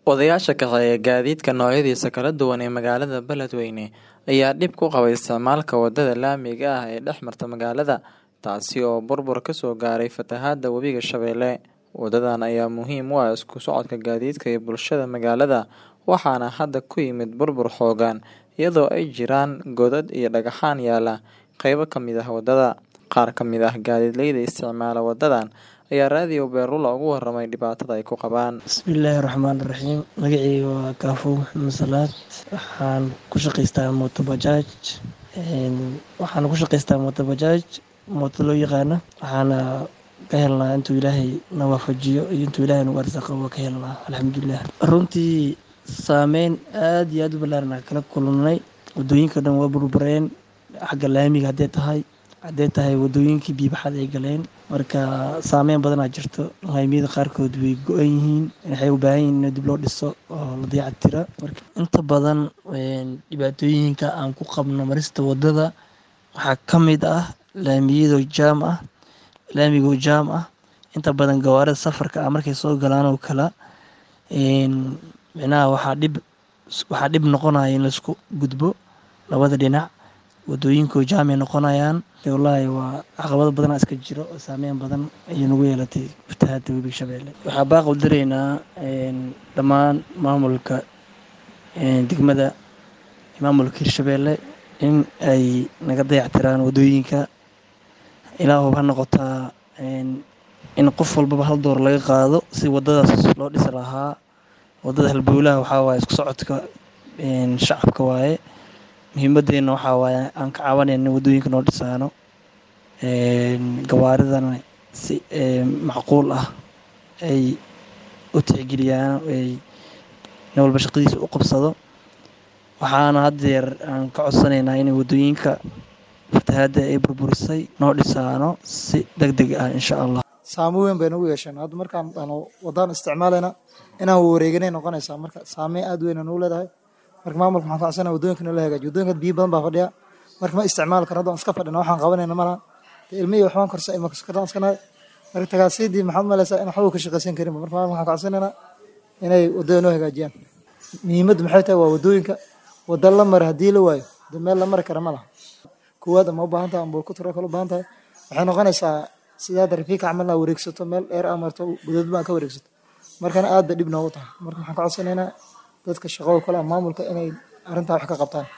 Odayaasha kaxeeya gaadiidka noocyadiisa kala duwan ee magaalada Beledweyne ayaa dhib ku qaba isticmaalka wadada laamiga ah ee dhex marta magaalada, taasi oo burbur ka soo gaaray fatahaadda Webiga Shabeelle. Wadadan ayaa muhiim u ah isku socodka gaadiidka iyo bulshada magaalada, waxaana hadda ku yimid burbur xooggan, iyadoo ay jiraan godad iyo dhagaxaan yaala qaybo ka mid ah wadada. Qaar ka mid ah gaadiidleyda isticmaala wadadan ayaa Radio Beerlula uga warramay dhibaatada ay ku qabaan. Bismillaahi Raxmaani Raxiim. Magacayga waa Kaafow Maxamed Salaad. Waxaan ku shaqaystaa mooto bajaaj. Waxaan ku shaqaystaa mooto bajaaj, mooto loo yaqaano. Waxaana ka helnaa intuu Ilaahay na waafajiyo iyo intuu Ilaahay nagu arsaaqo waa ka helnaa alxamdulilah. Runtii saameyn aad iyo aad u ballaaran aan kala kulannay. Wadooyinka dhan waa burbureen. Xagga laamiga hadday tahay, hadday tahay wadooyinkii biyo baxad ay galeen. Marka saameyn badan aa jirto. Laamiyada qaarkood way go'an yihiin. Waxay u baahan yihiin in dib loo dhiso oo la dayactiro. Marka inta badan dhibaatooyinka aan ku qabno marista wadada waxaa ka mid ah laamiyada jaam ah, laamiga oo jaam ah. Inta badan gawaarida safarka ah markay soo galaan oo kala micnaha waxaa dhib waxaa dhib noqonaya in la isku gudbo labada dhinac. Wadooyinka oo jaam ay noqonayaan. Wallaahi waa caqabado badan iska jiro oo saameyn badan ayay nagu yeelatay fatahaadda Webiga Shabeelle. Waxaa baaq u diraynaa dhammaan maamulka degmada maamulka Hirshabeelle in ay naga dayactiraan wadooyinka. Ilaa ha noqotaa in qof walbaba hal door laga qaado si wadadaas loo dhisi lahaa. Wadada halbowlaha waxaa waaye isku socodka shacabka waaye. Muhiimadeena waxaa waaye aan ka caawinayno in wadooyinka noo dhisaano. Gawaaridana si macquul ah ay u tixgeliyaan ay nin walba shaqadiisa u qabsado. Waxaana had iyo jeer aan ka codsanaynaa in wadooyinka fatahaadda ay burburisay noo dhisaano si degdeg ah insha Allah. Saameyn weyn bay nagu yeesheen. Hadda markaan aanu wadaan isticmaalayna inaan wareeganay noqonaysaa. Marka saameyn aad weyn nagu leedahay. Marka maamulka waxaan ka codsanayaa wadooyinka in la hagaajiyo. Wadooyinka biyo badan baa fadhiya. Marka ma isticmaali karno. Hadda waan iska fadhinaa waxaan qabanayna malaha. Ilmihii waxbaan korsa ilma kaskaraan iska nahay. Marka tagaasiidii maxaad u malaysaa in waxba ka shaqaysan karin. Marka maamulka waxaan ka codsanaynaa inay wadada noo hagaajiyaan. Muhiimaddu maxay tahay waa wadooyinka. Wada la maro haddii la waayo dee meel la mari karo ma laha. Koowaad ama u baahan tahay ama ku kale u baahan tahay. Waxay noqonaysaa sidaad rafiiq camal inaad wareegsato meel dheer aad marto godad baan ka wareegsato. Markana aad bay dhib noogu tahay. Marka waxaan ka codsanaynaa dadka shaqada kale maamulka inay arrintaa wax ka qabtaan.